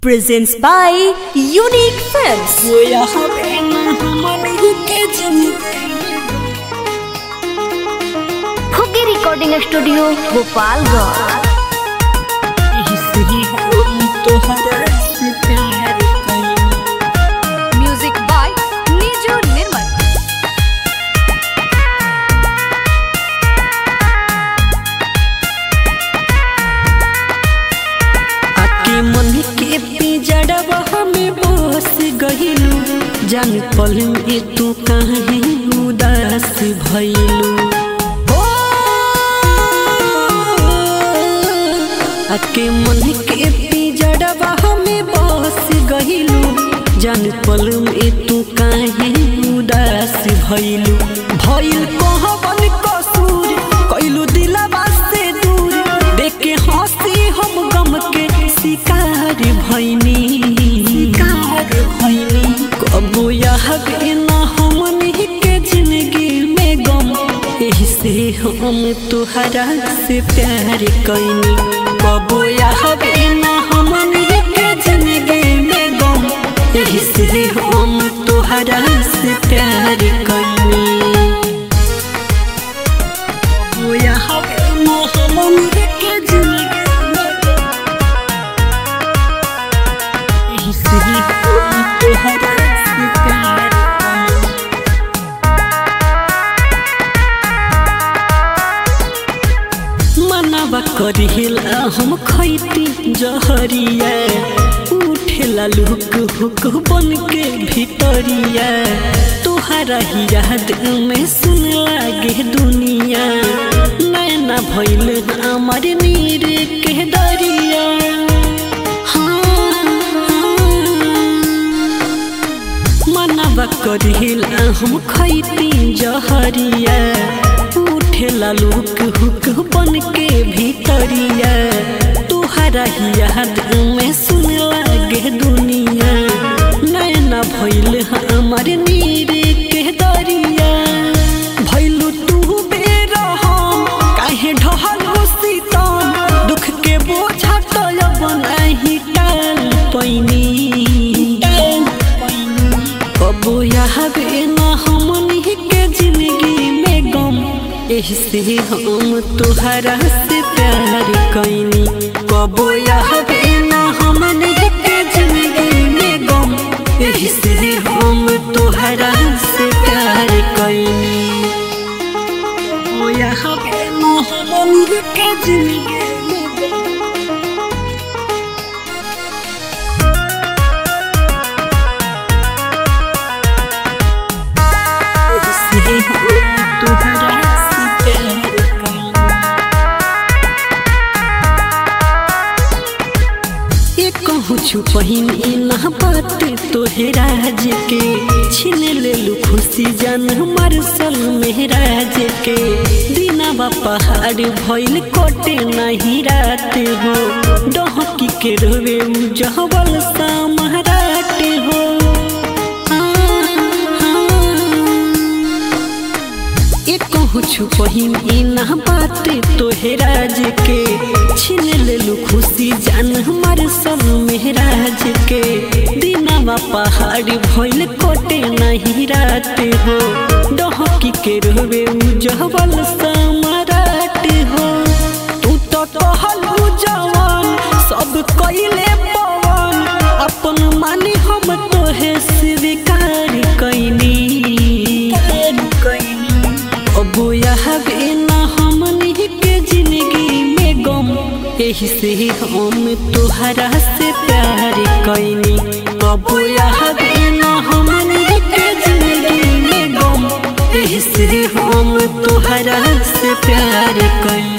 presents by Unique Films. खुगी recording studio Gopalganj music by Niju Nirmal आके मन के पिजड़वा हमें बस गहिलू जान पल में तू काहे उदास भइलू ओ, आके मन के पिजड़वा हमें बस गहिलू जान पल में तू काहे उदास भइलू भइल कहबन कसूर कइलू दिलवा से दूर देखे हंसी हम गम के शिकार भइनी शिकार भइनी कबो याद ना हमनी के जिंदगी में गम एही से हम तुहरा से प्यार कइनी कबो याद ना हमनी के जिंदगी में गम एही से हम तुहरा से प्यार कइनी कबो याद ना हमनी के जिंदगी में गम एही से हम तुहरा से प्यार कइनी मनवा करिला हम खैती जहरिया उठेला लुक हुक बन के भीतरिया तुहरा ही याद में सुन लागे दुनिया नैना भइल हमार नीर के दरिया हाँ, हाँ। मनवा करिला हम खैती जहरिया उठेला लुक हुक बन के भीतरिया तुहरा ही याद में सुन लागे दुनिया नैना भइल हमार नीर के दरिया भइलू तू बेरा हम काहे ढहल सीतम दुख के बोझा तो अब नहीं टाल पैनी टाल पैनी कबो यावे ना हमनी के जिंदगी में गम एही से हम तुहरा से प्यार कैनी कबो यावे ना हमनी के जिंदगी में गम एही से हम तुहरा से प्यार कैनी कबो यावे ना हमनी के जिंदगी में गम से तुहरा से प्यार कैनी ये कहूँ छुपही ना बात तोहराज के छीन ले लू खुशी जान हमार सल मेहराज के दिनावा पहाड़ भइल कोटे नहीं रात हो डहकी के रोवे जहबल सा महाराट हो हाँ, हाँ। ये कहूँ छुपही ना बात तोहराज के छीन लेलू खुशी जान हमार सब मेहराज के दिनावा पहाड़ भइल कोटे नहीं रात हो डहकी के रोवे जहबल समाराट हो तू तो कहलू जवान सब कइले पवन अपन मानी हम तोहे स्वीकार कैनी अब यहबे ना हमनी के जिंदगी में गम एही से हम तुहरा से प्यार कैनी अब यहबे ना हमनी के जिंदगी में गम एही से हम तुहरा से प्यार कैनी